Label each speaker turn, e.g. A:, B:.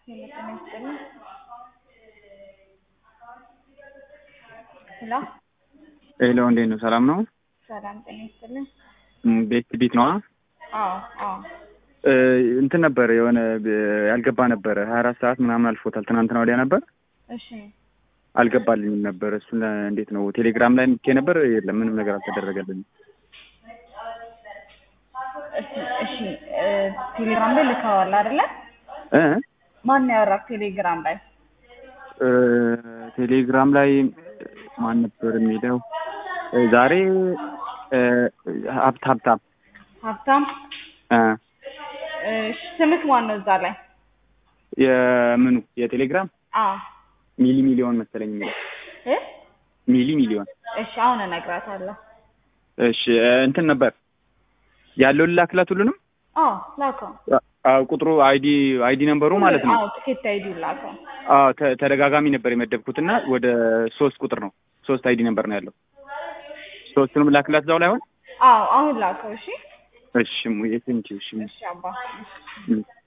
A: ሄሎ ጤና ይስጥልኝ። ሄሎ
B: ሄሎ እንዴት ነው? ሰላም ነው?
A: ሰላም ጤና ይስጥልኝ።
B: ም፣ ቤት ቤት ነዋ።
A: አዎ አዎ
B: እ፣ እንትን ነበር የሆነ እ፣ ያልገባ ነበረ ሀያ አራት ሰዓት ምናምን አልፎታል። ትናንትና ወዲያ ነበር
A: እሺ
B: አልገባልኝም ነበር። እሱን ለ- እንዴት ነው ቴሌግራም ላይ ምኬ ነበር። የለም ምንም ነገር አልተደረገልኝም።
A: እሺ እሺ እ፣ ቴሌግራም ላይ ልከዋል አይደለ?
B: እ
A: ማን ነው ያወራክ ቴሌግራም ላይ?
B: እ፣ ቴሌግራም ላይ ማን ነበር የሚለው እ፣ ዛሬ እ፣ ሀብት ሀብታም
A: ሀብታም
B: እ፣
A: እሺ ስምክ ማን ነው እዛ ላይ?
B: የምኑ የቴሌግራም
A: አዎ
B: ሚሊ ሚሊዮን መሰለኝ የሚለው
A: እ
B: ሚሊ ሚሊዮን
A: እሺ አሁን እነግራታለሁ።
B: እሺ እ፣ እንትን ነበር ያለውን ላክላት ሁሉንም
A: አዎ ላከው።
B: አዎ ቁጥሩ አይዲ አይዲ ነምበሩ ማለት ነው።
A: አዎ ትኬት አይዲ ላከው።
B: አዎ ተ- ተደጋጋሚ ነበር የመደብኩትና ወደ ሶስት ቁጥር ነው ሶስት አይዲ ነምበር ነው ያለው። ሶስቱንም ላክላት እዛው ላይ አሁን
A: አዎ አሁን ላከው። እሺ
B: እሺ ሙዬ ቴንኪው እሺ
A: እሺ አባ
B: ም።